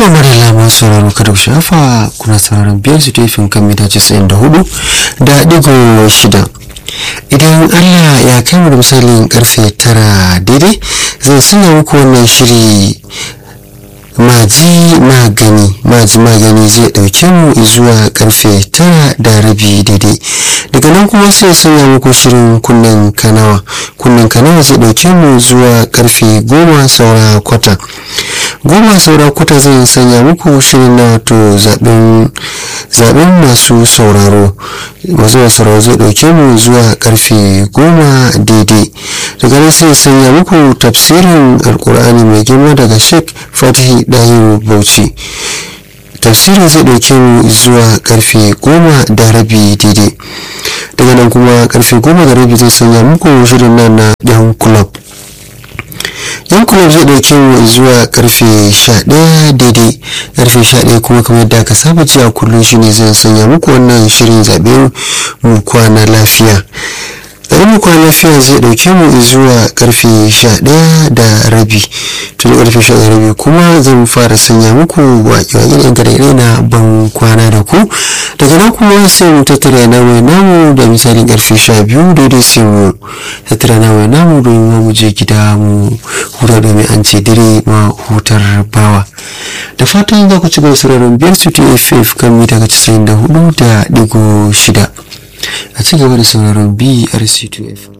To Marilla masu sauraro kada ku shafa kuna sauraron biyar su tefin kan mita casa'in da hudu da digo shida. Idan Allah ya kai mu da misalin karfe tara daidai zai sanya muku wannan shiri maji magani maji magani zai dauke mu zuwa karfe tara da rabi daidai daga nan kuma sai sanya muku shirin kunnen kanawa kunnen kanawa zai dauke mu zuwa karfe goma saura kwata goma saura kwata zai sanya muku shirin na wato zaben masu sauraro masu sauraro zai dauke mu zuwa karfe goma daidai daga nan sai sanya muku tafsirin alkur'ani mai girma daga sheikh fatihi dahiru bauchi tafsirin zai dauke mu zuwa karfe goma da rabi daidai daga nan kuma karfe goma da rabi zai sanya muku shirin nan na yan club yan club zai dauke mu zuwa karfe 11 daidai karfe 11 kuma kamar da aka saba ji a kullum shine zai sanya muku wannan shirin zaɓe mu kwana lafiya bari mu kwana lafiya zai dauke mu zuwa karfe 11 da rabi tun karfe 11 da rabi kuma zan fara sanya muku waƙe-waƙe da gare na ban kwana da ku daga nan kuma sai mu tattara na mai namu da misalin karfe 12 daidai sai mu tattara na mai namu domin mu je gida mu huta domin an ce dire ma hutar bawa da fatan za ku ci gaba sauraron biyar su tff kan mita 94 da digo shida a ci gaba da sauraron brc2f